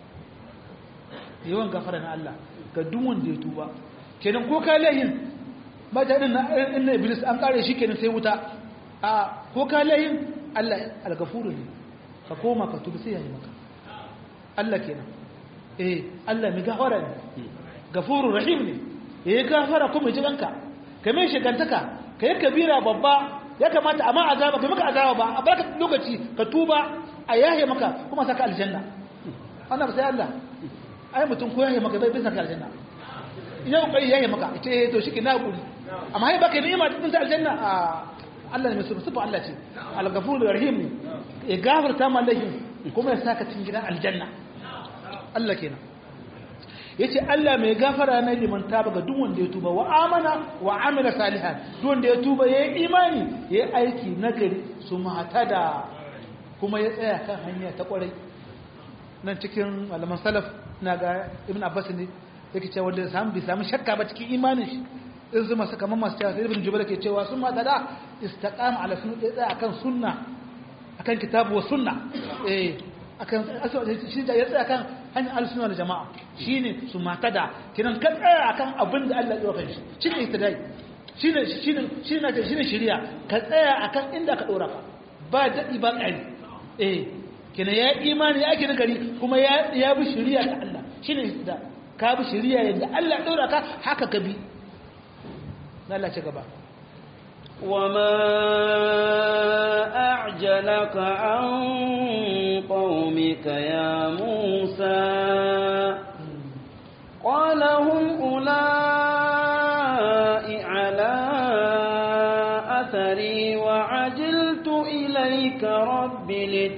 yawan gafara na Allah ga duk wanda ya tuba kenan ko ka layin ba ta din na iblis an kare shi kenan sai wuta a ko ka layin Allah algafuru ne ka koma ka tuba sai ya yi maka Allah kenan eh Allah mai gafara ne gafuru rahim ne yayi gafara kuma ji danka kamar shigantaka kai kabira babba ya kamata amma azaba kai maka azaba ba a barka lokaci ka tuba a yahe maka kuma saka aljanna wannan sai Allah ai mutum ko yahe maka bai bai saka aljanna idan kai yahe maka ce to shi na guri amma hai baka ni'ima din ta aljanna a Allah ne mai sufa Allah ce al-ghafur rahim ne ya gafarta ma laifin kuma ya saka cikin gidan aljanna Allah kenan yace Allah mai gafara na liman taba ga duk wanda ya tuba wa amana wa amila salihan duk wanda ya tuba yayi imani yayi aiki nagari su da kuma ya tsaya kan hanya ta kwarai nan cikin malaman salaf na ga ibn abbas ne yake cewa wanda samu bi samu shakka ba cikin imanin shi in zuma saka mamma su cewa ibn jubair ke cewa sun da istaqama ala sunna ya tsaya akan sunna akan kitabu wa sunna eh akan shi da ya tsaya kan hanyar al-sunna da jama'a shine su matada kinan ka tsaya akan abin da Allah ya dauka shi shine ittidai shine shine shine shine shari'a ka tsaya akan inda ka dora ka ba dadi ba ƙari eh kina ya imani ya ake nagari kuma ya ya bi shari'a ta Allah shine da ka bi shari'a yadda Allah dora ka haka ka bi Allah ci gaba وما أعجلك عن قومك يا موسى قال هم أولئك على أثري وعجلت إليك رب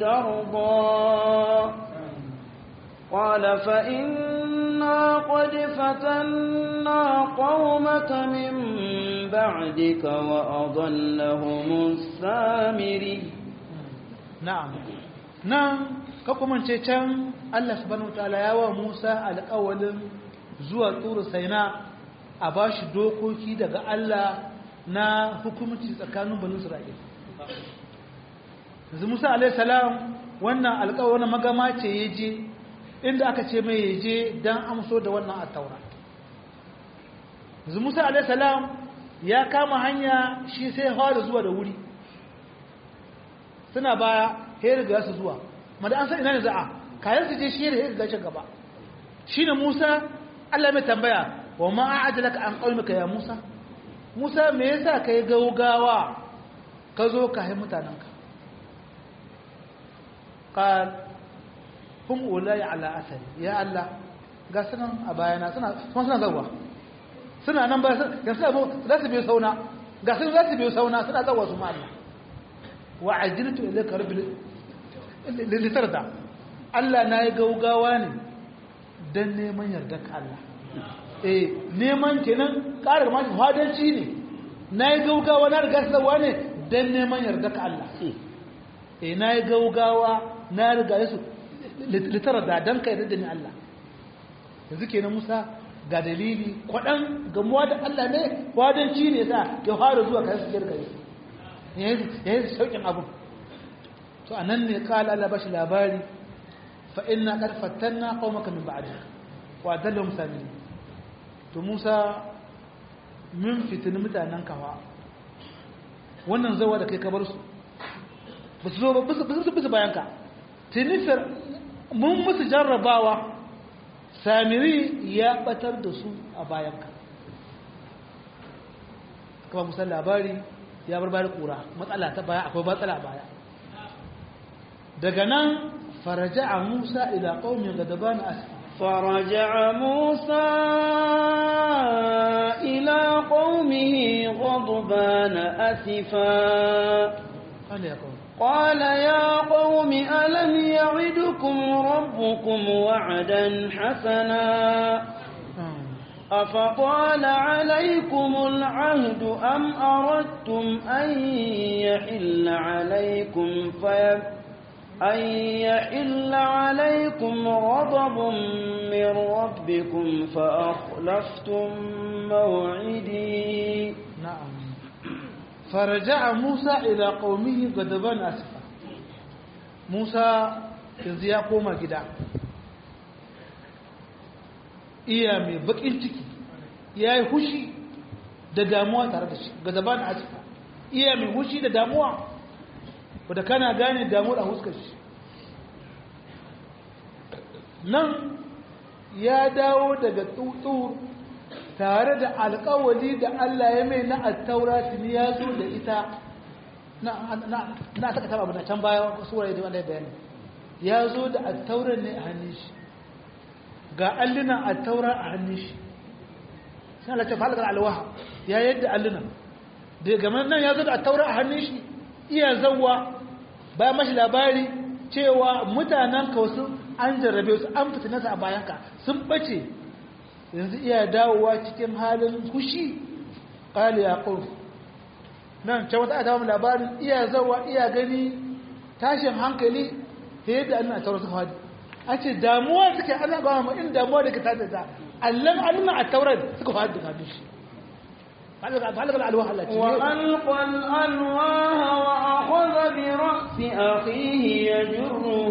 لترضى قال فإنا قد فتنا قومك من بعدك وأضلهم السامري na'am nan ka kuma ce can Allah subhanahu wataala ya wa Musa alƙawalin zuwa tsuru saina a bashi dokoki daga Allah na hukumci tsakanin banu Isra'il yanzu Musa alaihi salam wannan alƙawarin magama ce yaje inda aka ce mai yaje dan amso da wannan at-taura yanzu Musa alaihi salam ya kama hanya shi sai fara zuwa da wuri suna baya ya riga su zuwa ma da an san ina ne za'a kayan su je shi da ya riga shi gaba shi ne musa allah mai tambaya wa ma a'adalaka an qaumika ya musa musa me yasa kai gaugawa ka zo ka hai mutanenka qal hum ulai ala asari ya allah ga sunan a bayana suna suna zawa suna nan ba yanzu abu za su biyo sauna ga sun za su biyo sauna suna zawa su ma Allah wa ajiltu ilayka rabbi litarda Allah na yi gaugawa ne dan neman yardar ka Allah eh neman kenan ƙarar ma fadanci ne na yi gaugawa na riga sawa ne dan neman yardar ka Allah eh na yi gaugawa na riga su litarda dan ka yarda da ni Allah yanzu kenan Musa ga dalili kwaɗan gamuwa da Allah ne wadanci ne sa ya fara zuwa kayan su jirga ya yi sauƙin abu to a nan ne ƙala Allah ba shi labari fa ina ƙarfatan na ƙaumaka min ba'adi wa dalla musami to Musa min fitini mutanen kawa wannan zawa da kai kabar su ba su zo ba su bisa bayanka tinifir mun musu jarrabawa samiri ya batar da su a bayanka kuma musan labari ya bar bari kura matsala ta baya akwai matsala a baya daga nan faraja a musa ila ƙaunin gadaban asfa فرجع موسى إلى قومه غضبان أسفا قال يا قوم قال يا قوم ألم يعدكم ربكم وعدا حسنا أفطال عليكم العهد أم أردتم أن يحل عليكم في أن يحل عليكم غضب من ربكم فأخلفتم موعدي نعم فرجع موسى إلى قومه غضبان أسفا موسى yanzu ya koma gida iya mai bakin ciki ya yi hushi da damuwa tare da shi gazaban asfa iya mai hushi da damuwa wadda kana gane damuwar a huskar shi nan ya dawo daga tsutsu tare da alkawali da Allah ya mai na attaura tuni ya zo da ita na saka taba abu na can baya suwaye da wanda ya bayani ya zo da attaurar ne a hannun shi ga allunan attaura a hannun shi sai Allah ta falakar alwaha ya yadda allunan da game nan ya zo da attaura a hannun shi iya zawwa bayan mashi labari cewa mutanen wasu an jarrabe su an fitinasa a bayanka sun bace yanzu iya dawowa cikin halin kushi ƙali ya ƙurfu nan can wata adawa labarin iya zawa iya gani tashin hankali ta yadda an na taurar su hadi a ce damuwa suke ana gawa ma in damuwa da ka tada ta allan allan a taurar suka hadi da shi فعلق الألواح التي وألقى الألواح وأخذ برأس أخيه يجره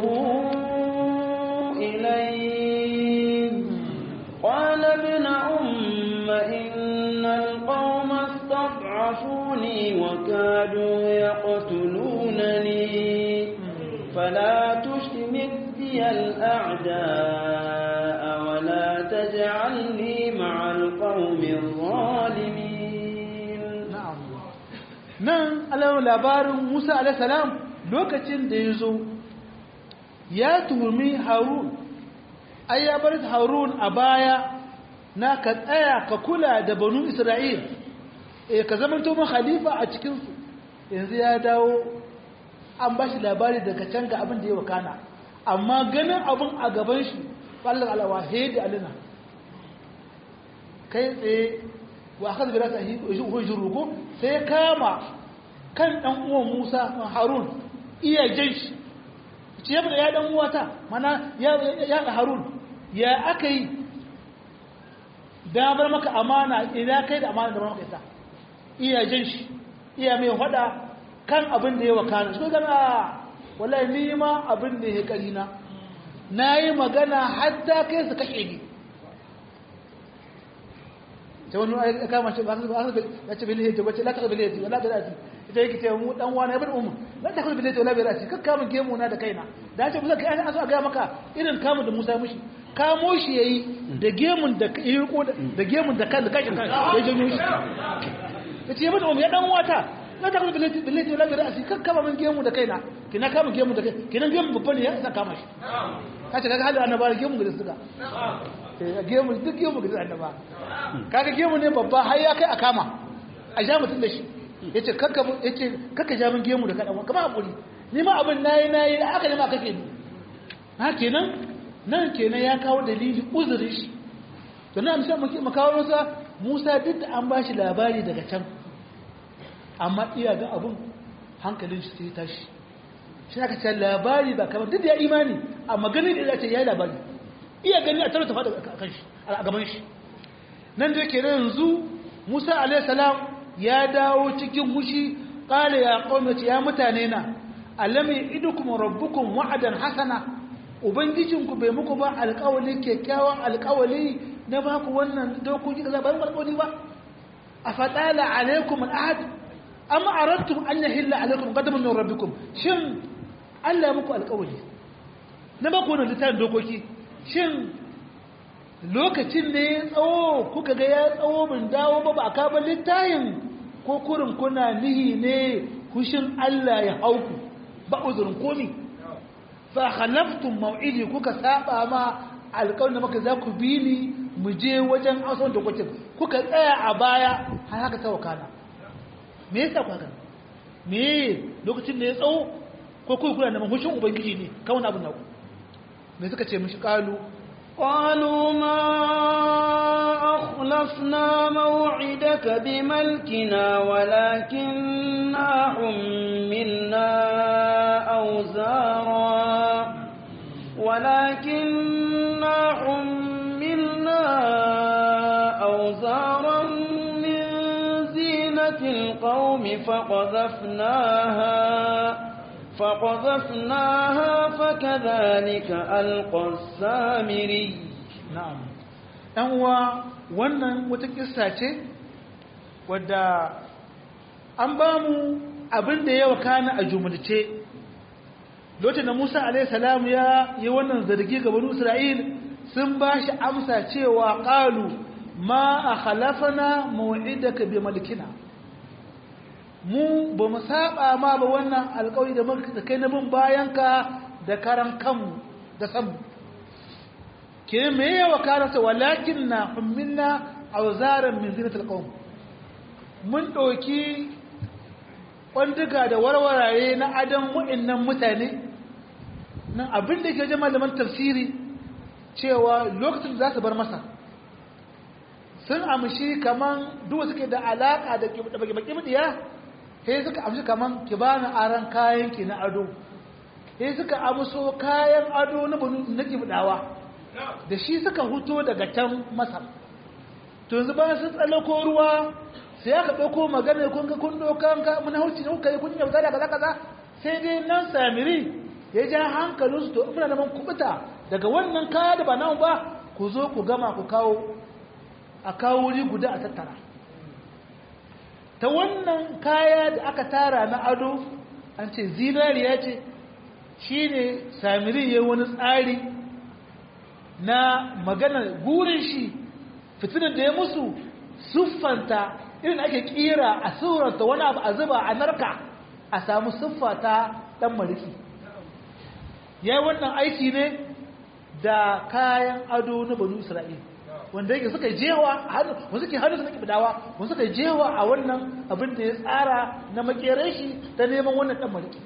إليه قال ابن أم إن القوم استضعفوني وكادوا يقتلونني فلا تشمت بي الأعداء ولا تجعلني مع القوم الظالمين نعم nan alamun labarin musa alaihissalam lokacin da ya zo ya tuhumi harun ai ya bar harun a baya na ka tsaya ka kula da banu isra'il e ka zama to khalifa a cikinsu yanzu ya dawo an ba shi labari daga can ga abin da ya wakana amma ganin abin a gaban shi fallon alawa da alina kai tsaye wa aka zubira ta hujjin ruku sai ya kama kan ɗan uwan musa harun iya jan shi ce ya ya ɗan uwata mana ya harun ya aka yi da bar maka amana idan kai da amana da bar maka ita iya jan shi iya mai hada kan abin da ya wakana su gana wallahi ni ma abin da ya kari na na yi magana hatta kai su kashe ni ta wani ya kama shi ya ce bilhe ta wace la ta bilhe ta wala ta dati ita yake ce mu dan wani ibn ummu la ta bilhe ta wala bi rasi kakka mun gemu na da kaina da ce musa kai an so a ga maka irin kamun da Musa mushi kamo shi yayi da gemun da yi ko da gemun da kan da kashin kan ya janyo shi yace ibn ummu ya dan wata la ta bilhe ta bilhe ta wala bi rasi kakka mun gemu da kaina kina kama gemu da kai kina gemu babba ne ya sa kama shi kace kaga halin annabawa gemu da suka gemu duk gemu ga annaba kaga gemu ne babba har ya kai a kama a ja mutum da shi yace kakka yace kakka ja min gemu da kadan kama hakuri ni ma abin nayi nayi aka ne ma kake ni ha kenan nan kenan ya kawo dalili uzurin shi to nan sai mu kawo masa Musa duk da an bashi labari daga can amma iya ga abun hankalin shi sai tashi shi aka ce labari ba kamar duk da ya imani amma ganin da ya ce ya yi labari iya gani a tarata fada a kan shi a gaban shi nan da yake yanzu musa alaihissalam ya dawo cikin hushi ƙala ya ƙaunaci ya mutane na alam ya idu kuma rabbukun wa'adan hasana ubangijinku bai muku ba alƙawali kyakkyawan alƙawali na ba ku wannan dokoki da zaɓar alƙawali ba a faɗala alaikum al'ahad amma arattum an yahilla alaikum qadamun min rabbikum shin Allah muku alƙawari na ba ku wannan littafin dokoki shin lokacin ne ya tsawo kuka ga ya tsawo bin dawo ba ba a kaba littafin ko kurin kuna nihi ne kushin Allah ya hauku ba uzurin komi fa khalaftum maw'idi kuka saba ma alƙawarin da maka za ku bi ni mu je wajen ausan dokokin kuka tsaya a baya har haka ta wakana me yasa ku haka me lokacin da ya tsawo ko kuma kuna neman hushin ubangiji ne kawai abin naku me suka ce mishi kalu قالوا ما أخلفنا موعدك بملكنا ولكننا حملنا أوزارا ولكننا حملنا أوزارا من زينة القوم فقذفناها فقذفناها فكذلك ألقى السامري na'am dan uwa wannan wata kissa ce wadda an ba mu abin da ya wakana a jumulce lokacin da Musa alaihi salam ya yi wannan zargi ga banu Isra'il sun ba shi amsa cewa qalu ma akhlafana maw'idaka bi malikina mu ba mu saba ma ba wannan alƙawari da muka da kai na bin bayanka da karan kanmu da samu ke me ya wakarata walakin na humminna auzaran min zinatul qawm mun ɗauki kwanduga da warwaraye na adam wa'annan mutane nan abin da ke ji malaman tafsiri cewa lokacin da za su bar masa sun amshi kaman duk suke da alaka da baki-baki sai suka amshi kaman ki bani aran kayan ki na ado sai suka amso kayan ado na banu na kibdawa da shi suka huto daga can masar to yanzu bayan sun tsallako ruwa sai aka ɗauko magana kun ga kun ɗaukan ka mun hauci ne kuka yi kun yauta da kaza kaza sai dai nan samiri ya ja hankalin su to muna neman kubuta daga wannan kaya da ba nan ba ku zo ku gama ku kawo a kawo wuri guda a tattara ta wannan kaya da aka tara na ado an ce zinariya ce shi ne samiri ya wani tsari na maganar gurin shi fitinar da ya musu siffanta irin ake kira a suranta wani abu a zuba a narka a samu siffa ta dan maliki ya yi wannan aiki ne da kayan ado na banu isra'il wanda yake suka jewa wanda suke hannu suka kibidawa wanda suka jewa a wannan abin da ya tsara na makerai shi ta neman wannan dan maliki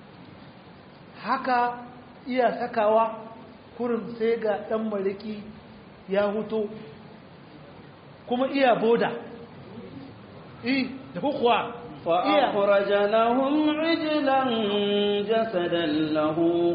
haka iya sakawa kurin sai ga dan maliki ya huto kuma iya boda eh da kuwa فأخرج لهم عجلا جسدا له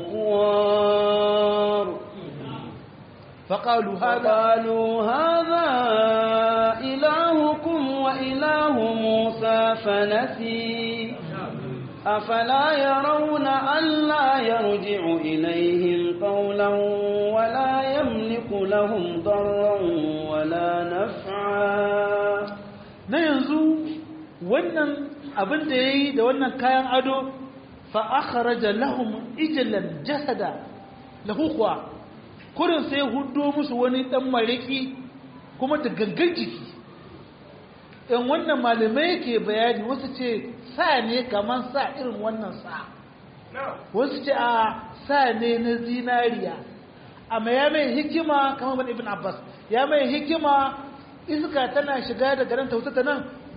خوار فقالوا هذا فقالوا هذا إلهكم وإله موسى فنسي أفلا يرون ألا يرجع إليهم قولا ولا يملك لهم ضرا ولا نفعا na yanzu wannan abin da ya yi da wannan kayan ado fa'akharaja lahum ijilan jasada lahu kuwa kurin sai hudo musu wani dan mariki kuma da gangan jiki in wannan malamai ke bayani wasu ce sa ne kamar sa irin wannan sa wasu ce a sa ne na zinariya amma ya mai hikima kamar ibn abbas ya mai hikima iska tana shiga da garin ta nan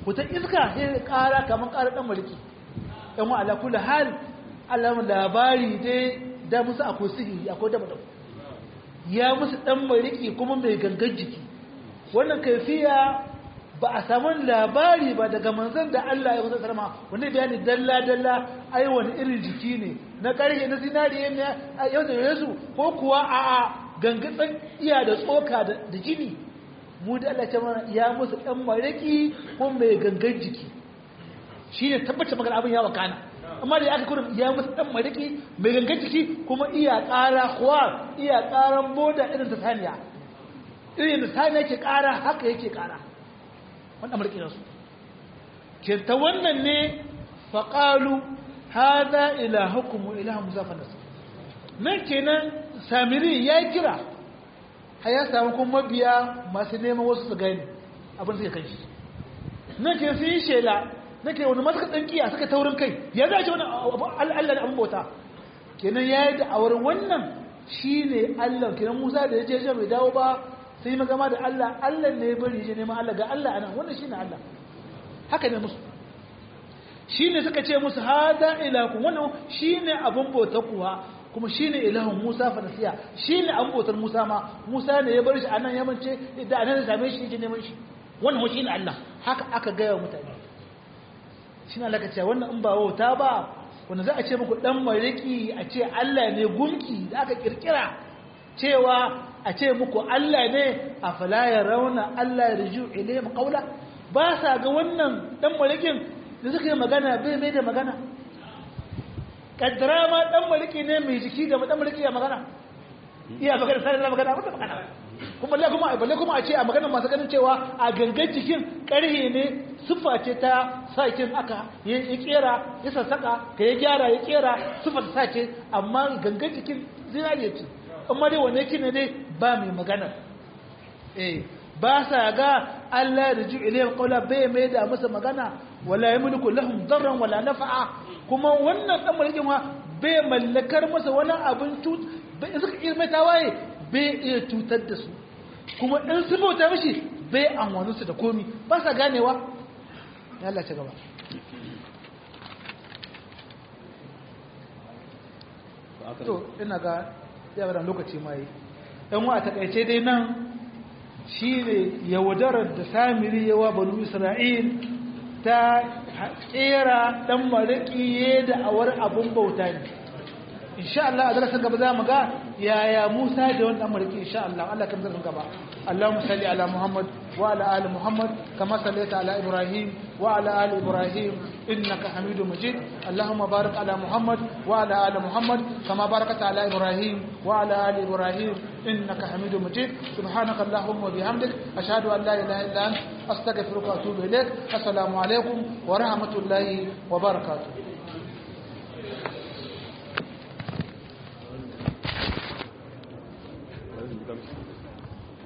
wata iska sai ƙara kamar ƙara ɗan mariki yan wa ala kula hal alamun labari dai da musu akwai sihiri akwai daba daba ya musu ɗan mariki kuma mai gangan jiki wannan kaifiya ba a samu labari ba daga manzan da Allah ya kusa sarma wanda bayani dalla-dalla ai wani irin jiki ne na ƙarshe na zinari ne a yau da yesu ko kuwa a a gangatsan iya da tsoka da jini mu da Allah ta mana ya musu ɗan mariki ko mai gangan jiki shi ne tabbata magana abin ya wakana amma da ya aka kurin ya musu ɗan mariki mai gangan jiki kuma iya ƙara kuwa iya ƙaran boda irin ta saniya irin da saniya ke ƙara haka yake ƙara wanda mulki nasu ke ta wannan ne faƙalu haza ilahukum wa ilahu musa fa nasu nan kenan samiri ya kira har ya samu kuma mabiya masu neman wasu su gani abin suka kan shi nan ke sun yi shela na ke wani masu kaɗan kiya suka taurin kai ya za ce wani allah da abin bauta kenan ya yi da'awar wannan shi ne allah kenan musa da ya je bai dawo ba sai magama da Allah Allah ne bari je neman Allah ga Allah anan wannan shine Allah haka ne musu shine suka ce musu hada ilakum wannan shine abun bautar kuwa kuma shine ilahun Musa fa nasiya shine abun bautar Musa ma Musa ne ya bar shi anan ya mance da anan same shi je neman shi wannan shine Allah haka aka ga wa mutane shine Allah ka ce wannan in ba wauta ba wanda za a ce muku dan mariki a ce Allah ne gumki da aka kirkira cewa a ce muku Allah ne a falaya rauna Allah ya riju ilayhim qawla ba sa ga wannan dan malikin da suka yi magana bai mai da magana kaddara ma dan maliki ne mai jiki da dan maliki ya magana iya magana sai da magana ba magana kuma balle kuma balle kuma a ce a maganar masu ganin cewa a gangan jikin karhe ne siffa ce ta sakin aka ya kera ya sassaka ka ya gyara ya kera siffa ta sace amma gangan jikin zinariya ce amma dai wane ki ne dai ba mai magana eh ba sa ga Allah da ju ilayhi qawla bai mai da masa magana wala yamliku lahum darran wala nafa'a kuma wannan dan mulkin ma bai mallakar masa wani abin tut bai suka irme tawaye bai iya tutar da su kuma in su bauta mishi bai amwanu su da komi ba sa ganewa ya Allah ci gaba to ina ga yawan lokaci mai ɗan wa a takaice dai nan shi ne yaudarar da samiri yawa banu isra'il ta tsera ɗan maraƙi da awar abin bauta ne insha Allah a darasin gaba za mu ga yaya Musa da wani ɗan maraƙi insha Allah Allah kan zarfin gaba اللهم صل على محمد وعلى آل محمد كما صليت على إبراهيم وعلى آل إبراهيم إنك حميد مجيد اللهم بارك على محمد وعلى آل محمد كما باركت على إبراهيم وعلى آل إبراهيم إنك حميد مجيد سبحانك اللهم وبحمدك أشهد أن لا إله إلا أنت أستغفرك وأتوب إليك السلام عليكم ورحمة الله وبركاته Thank you.